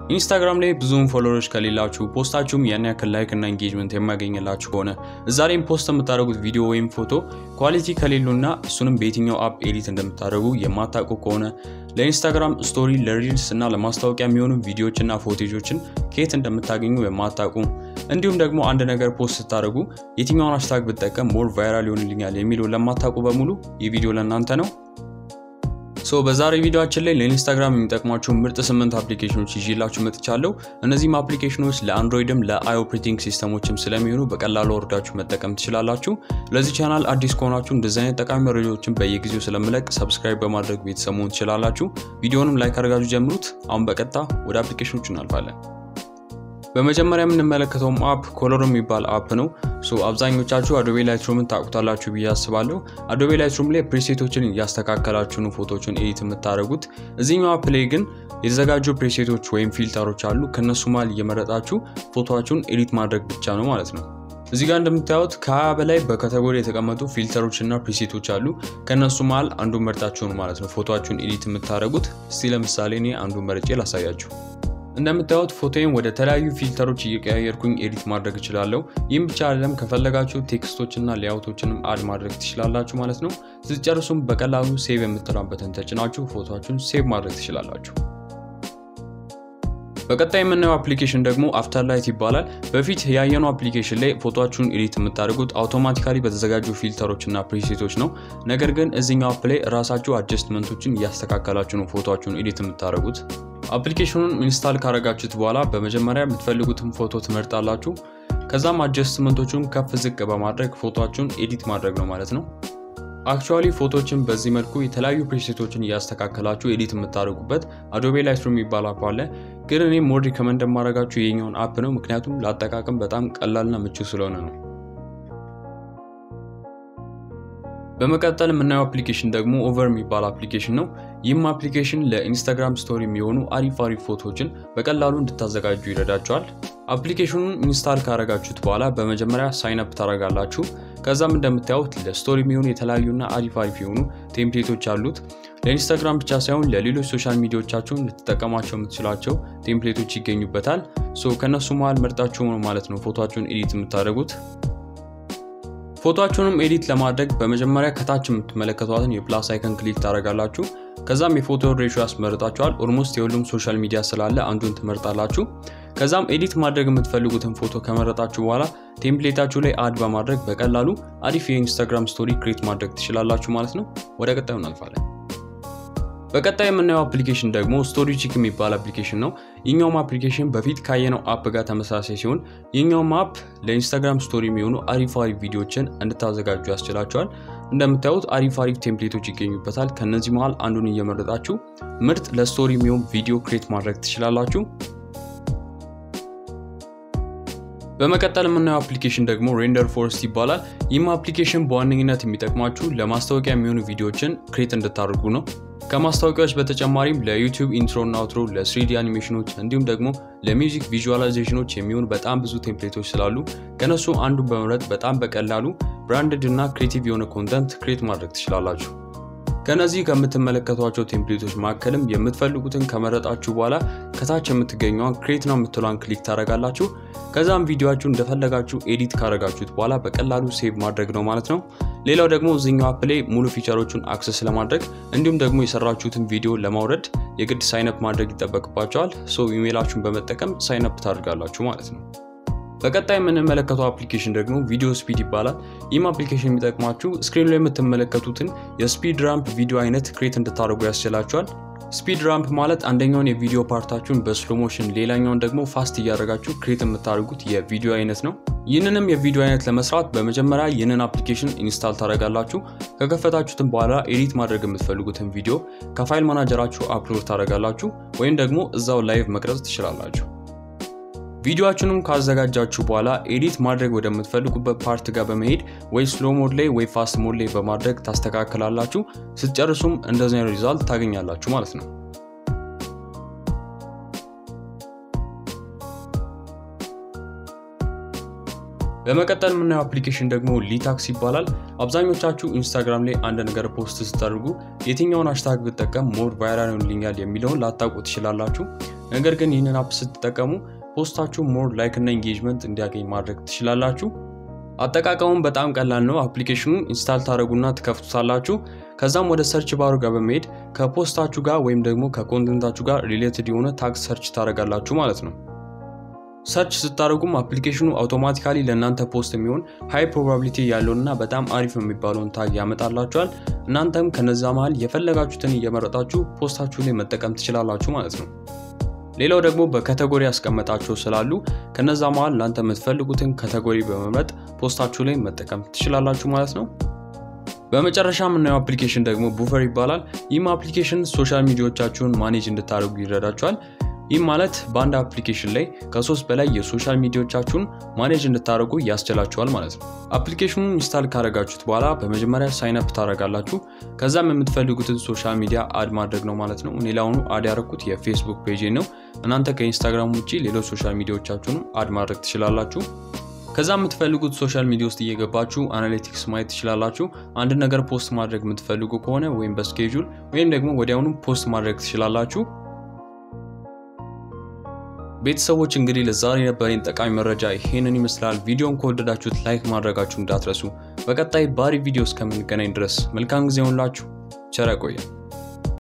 ኢንስታግራም ላይ ብዙውን ፎሎወሮች ከሌላችሁ ፖስታችሁም ያን ያክል ላይክ እና ኢንጌጅመንት የማገኝላችሁ ከሆነ እዛ ላይም ፖስት የምታደርጉት ቪዲዮ ወይም ፎቶ ኳሊቲ ከሌሉና እሱንም በየትኛው አፕ ኤዲት እንደምታደርጉ የማታውቁ ከሆነ ለኢንስታግራም ስቶሪ፣ ለሪልስ እና ለማስታወቂያ የሚሆኑ ቪዲዮዎችና ፎቴጆችን ከየት እንደምታገኙ የማታውቁ እንዲሁም ደግሞ አንድ ነገር ፖስት ስታደርጉ የትኛውን ሃሽታግ ብጠቀም ሞር ቫይራል ይሆንልኛል የሚለው ለማታውቁ በሙሉ ይህ ቪዲዮ ለእናንተ ነው። ሶ በዛሬ ቪዲዮአችን ላይ ለኢንስታግራም የሚጠቅሟቸው ምርጥ ስምንት አፕሊኬሽኖች ይዤላችሁ መጥቻለሁ። እነዚህም አፕሊኬሽኖች ለአንድሮይድም ለአይ ኦፕሬቲንግ ሲስተሞችም ስለሚሆኑ በቀላሉ ወርዳችሁ መጠቀም ትችላላችሁ። ለዚህ ቻናል አዲስ ከሆናችሁ እንደዚህ አይነት ጠቃሚ መረጃዎችን በየጊዜው ስለምለቅ ሰብስክራይብ በማድረግ ቤተሰብ መሆን ትችላላችሁ። ቪዲዮንም ላይክ አድርጋችሁ ጀምሩት። አሁን በቀጥታ ወደ አፕሊኬሽኖቹ እናልፋለን። በመጀመሪያ የምንመለከተውም አፕ ኮሎሮ የሚባል አፕ ነው። ሶ አብዛኞቻችሁ አዶቤ ላይትሩምን ታውቁታላችሁ ብዬ አስባለሁ። አዶቤ ላይትሩም ላይ ፕሬሴቶችን እያስተካከላችሁ ነው ፎቶችን ኤዲት የምታደርጉት። እዚህኛው አፕ ላይ ግን የተዘጋጁ ፕሬሴቶች ወይም ፊልተሮች አሉ። ከነሱ መሃል እየመረጣችሁ ፎቶችሁን ኤዲት ማድረግ ብቻ ነው ማለት ነው። እዚህ ጋር እንደምታዩት ከሀያ በላይ በካቴጎሪ የተቀመጡ ፊልተሮች እና ፕሪሴቶች አሉ። ከእነሱ መሃል አንዱን መርጣችሁ ነው ማለት ነው ፎቶችሁን ኤዲት የምታደርጉት። እስቲ ለምሳሌ እኔ አንዱን መርጬ ላሳያችሁ። እንደምታዩት ፎቶዬን ወደ ተለያዩ ፊልተሮች እየቀያየርኩኝ ኤዲት ማድረግ እችላለሁ። ይህም ብቻ አይደለም፣ ከፈለጋችሁ ቴክስቶችና ሌአውቶችንም አድ ማድረግ ትችላላችሁ ማለት ነው። ስትጨርሱም በቀላሉ ሴቭ የምትሏበትን ተጭናችሁ ፎቶችሁን ሴቭ ማድረግ ትችላላችሁ። በቀጣይ የምናየው አፕሊኬሽን ደግሞ አፍተር ላይት ይባላል። በፊት ያየነው አፕሊኬሽን ላይ ፎቶችሁን ኤዲት የምታደርጉት አውቶማቲካሊ በተዘጋጁ ፊልተሮች እና ፕሪሴቶች ነው። ነገር ግን እዚኛው አፕ ላይ ራሳችሁ አጀስትመንቶችን እያስተካከላችሁ ነው ፎቶችሁን ኤዲት የምታደርጉት። አፕሊኬሽኑን ኢንስታል ካረጋችሁት በኋላ በመጀመሪያ የምትፈልጉትን ፎቶ ትመርጣላችሁ። ከዛም አጀስትመንቶቹን ከፍ ዝቅ በማድረግ ፎቶችሁን ኤዲት ማድረግ ነው ማለት ነው። አክቹዋሊ ፎቶችን በዚህ መልኩ የተለያዩ ፕሪሴቶችን እያስተካከላችሁ ኤዲት የምታደርጉበት አዶቤ ላይትሩም የሚባል አፕ አለ። ግን እኔ ሞድ ሪከመንድ የማደርጋችሁ የኛውን አፕ ነው፣ ምክንያቱም ለአጠቃቀም በጣም ቀላልና ምቹ ስለሆነ ነው። በመቀጠል የምናየው አፕሊኬሽን ደግሞ ኦቨር የሚባል አፕሊኬሽን ነው። ይህም አፕሊኬሽን ለኢንስታግራም ስቶሪ የሚሆኑ አሪፍ አሪፍ ፎቶዎችን በቀላሉ እንድታዘጋጁ ይረዳቸዋል። አፕሊኬሽኑን ኢንስታል ካረጋችሁት በኋላ በመጀመሪያ ሳይን አፕ ታደርጋላችሁ። ከዛም እንደምታዩት ለስቶሪ የሚሆኑ የተለያዩና አሪፍ አሪፍ የሆኑ ቴምፕሌቶች አሉት። ለኢንስታግራም ብቻ ሳይሆን ለሌሎች ሶሻል ሚዲያዎቻችሁን ልትጠቀሟቸው የምትችላቸው ቴምፕሌቶች ይገኙበታል። ሶ ከእነሱ መሃል መርጣችሁ ነው ማለት ነው ፎቶችሁን ኤዲት የምታደርጉት። ፎቶችሁንም ኤዲት ለማድረግ በመጀመሪያ ከታች የምትመለከቷትን የፕላስ አይከን ክሊክ ታደርጋላችሁ። ከዛም የፎቶ ሬሾ ያስመርጣችኋል። ኦልሞስት የሁሉም ሶሻል ሚዲያ ስላለ አንዱን ትመርጣላችሁ። ከዛም ኤዲት ማድረግ የምትፈልጉትን ፎቶ ከመረጣችሁ በኋላ ቴምፕሌታችሁ ላይ አድ በማድረግ በቀላሉ አሪፍ የኢንስታግራም ስቶሪ ክሬት ማድረግ ትችላላችሁ ማለት ነው። ወደ ቀጣዩ እናልፋለን። በቀጣይ የምናየው አፕሊኬሽን ደግሞ ስቶሪ ቺክ የሚባል አፕሊኬሽን ነው። ይኛውም አፕሊኬሽን በፊት ካየነው አፕ ጋር ተመሳሳይ ሲሆን ይኛውም አፕ ለኢንስታግራም ስቶሪ የሚሆኑ አሪፍ አሪፍ ቪዲዮችን እንድታዘጋጁ ያስችላቸዋል። እንደምታዩት አሪፍ አሪፍ ቴምፕሌቶች ይገኙበታል። ከነዚህ መሃል አንዱን እየመረጣችሁ ምርጥ ለስቶሪ የሚሆን ቪዲዮ ክሬት ማድረግ ትችላላችሁ። በመቀጠል የምናየው አፕሊኬሽን ደግሞ ሬንደር ፎረስት ይባላል። ይህም አፕሊኬሽን በዋነኝነት የሚጠቅማችሁ ለማስታወቂያ የሚሆኑ ቪዲዮዎችን ክሬት እንድታደርጉ ነው። ከማስታወቂያዎች በተጨማሪም ለዩቲዩብ ኢንትሮ እና አውትሮ፣ ለስሪዲ አኒሜሽኖች እንዲሁም ደግሞ ለሚውዚክ ቪዥዋላይዜሽኖች የሚሆኑ በጣም ብዙ ቴምፕሌቶች ስላሉ ከነሱ አንዱን በመምረጥ በጣም በቀላሉ ብራንድድ እና ክሬቲቭ የሆነ ኮንተንት ክሬት ማድረግ ትችላላችሁ። ከነዚህ ከምትመለከቷቸው ቴምፕሌቶች መካከልም የምትፈልጉትን ከመረጣችሁ በኋላ ከታች የምትገኘዋን ክሬት ነው የምትሏን ክሊክ ታደርጋላችሁ። ከዛም ቪዲዮችሁ እንደፈለጋችሁ ኤዲት ካደረጋችሁት በኋላ በቀላሉ ሴቭ ማድረግ ነው ማለት ነው። ሌላው ደግሞ እዚኛው አፕ ላይ ሙሉ ፊቸሮቹን አክሰስ ለማድረግ እንዲሁም ደግሞ የሰራችሁትን ቪዲዮ ለማውረድ የግድ ሳይንፕ ማድረግ ይጠበቅባቸዋል። ሶ ኢሜይላችሁን በመጠቀም ሳይንፕ ታደርጋላችሁ ማለት ነው። በቀጣይ የምንመለከተው አፕሊኬሽን ደግሞ ቪዲዮ ስፒድ ይባላል። ይህም አፕሊኬሽን የሚጠቅማችሁ ስክሪን ላይ የምትመለከቱትን የስፒድ ራምፕ ቪዲዮ አይነት ክሬት እንድታደርጉ ያስችላችኋል። ስፒድ ራምፕ ማለት አንደኛውን የቪዲዮ ፓርታችሁን በስሎ ሞሽን ሌላኛውን ደግሞ ፋስት እያደረጋችሁ ክሬት የምታደርጉት የቪዲዮ አይነት ነው። ይህንንም የቪዲዮ አይነት ለመስራት በመጀመሪያ ይህንን አፕሊኬሽን ኢንስታል ታደርጋላችሁ። ከከፈታችሁትን በኋላ ኤዲት ማድረግ የምትፈልጉትን ቪዲዮ ከፋይል ማናጀራችሁ አፕሎድ ታደርጋላችሁ ወይም ደግሞ እዛው ላይቭ መቅረጽ ትችላላችሁ። ቪዲዮችንም ካዘጋጃችሁ በኋላ ኤዲት ማድረግ ወደምትፈልጉበት ፓርት ጋር በመሄድ ወይ ስሎ ሞድ ላይ ወይ ፋስት ሞድ ላይ በማድረግ ታስተካክላላችሁ። ስትጨርሱም እንደዚህ ሪዛልት ታገኛላችሁ ማለት ነው። በመቀጠል የምናየው አፕሊኬሽን ደግሞ ሊታክስ ይባላል። አብዛኞቻችሁ ኢንስታግራም ላይ አንድ ነገር ፖስት ስታደርጉ የትኛውን ሃሽታግ ብጠቀም ሞር ቫይራል ይሆንልኛል የሚለውን ላታውቁ ትችላላችሁ። ነገር ግን ይህንን አፕ ስትጠቀሙ ፖስታችሁ ሞር ላይክ እና ኢንጌጅመንት እንዲያገኝ ማድረግ ትችላላችሁ። አጠቃቀሙን በጣም ቀላል ነው። አፕሊኬሽኑን ኢንስታል ታደረጉና ትከፍቱታላችሁ። ከዛም ወደ ሰርች ባሩ ጋር በመሄድ ከፖስታችሁ ጋር ወይም ደግሞ ከኮንተንታችሁ ጋር ሪሌትድ የሆነ ታግ ሰርች ታደረጋላችሁ ማለት ነው። ሰርች ስታደርጉም አፕሊኬሽኑ አውቶማቲካሊ ለእናንተ ፖስት የሚሆን ሃይ ፕሮባቢሊቲ ያለውንና በጣም አሪፍ የሚባለውን ታግ ያመጣላችኋል። እናንተም ከነዛ መሀል የፈለጋችሁትን እየመረጣችሁ ፖስታችሁ ላይ መጠቀም ትችላላችሁ ማለት ነው። ሌላው ደግሞ በካቴጎሪ ያስቀመጣቸው ስላሉ ከነዛ መሀል እናንተ የምትፈልጉትን ካቴጎሪ በመምረጥ ፖስታችሁ ላይ መጠቀም ትችላላችሁ ማለት ነው። በመጨረሻ የምናየው አፕሊኬሽን ደግሞ ቡፈር ይባላል። ይህም አፕሊኬሽን ሶሻል ሚዲያዎቻችሁን ማኔጅ እንድታደርጉ ይረዳችኋል። ይህም ማለት በአንድ አፕሊኬሽን ላይ ከሶስት በላይ የሶሻል ሚዲያዎቻችሁን ማኔጅ እንድታደርጉ ያስችላችኋል ማለት ነው። አፕሊኬሽኑን ኢንስታል ካደረጋችሁት በኋላ በመጀመሪያ ሳይንፕ ታደርጋላችሁ። ከዛም የምትፈልጉትን ሶሻል ሚዲያ አድ ማድረግ ነው ማለት ነው። እኔ ላሁኑ አድ ያደረኩት የፌስቡክ ፔጅ ነው። እናንተ ከኢንስታግራም ውጭ ሌሎች ሶሻል ሚዲያዎቻችሁንም አድ ማድረግ ትችላላችሁ። ከዛ የምትፈልጉት ሶሻል ሚዲያ ውስጥ እየገባችሁ አናሊቲክስ ማየት ትችላላችሁ። አንድ ነገር ፖስት ማድረግ የምትፈልጉ ከሆነ ወይም በስኬጁል ወይም ደግሞ ወዲያውኑ ፖስት ማድረግ ትችላላችሁ። ቤተሰቦች እንግዲህ ለዛሬ የነበረኝ ጠቃሚ መረጃ ይሄንን ይመስላል። ቪዲዮን ከወደዳችሁት ላይክ ማድረጋችሁ እንዳትረሱ። በቀጣይ ባሪ ቪዲዮ እስከምንገናኝ ድረስ መልካም ጊዜ ሆንላችሁ። ቸር ያቆየን።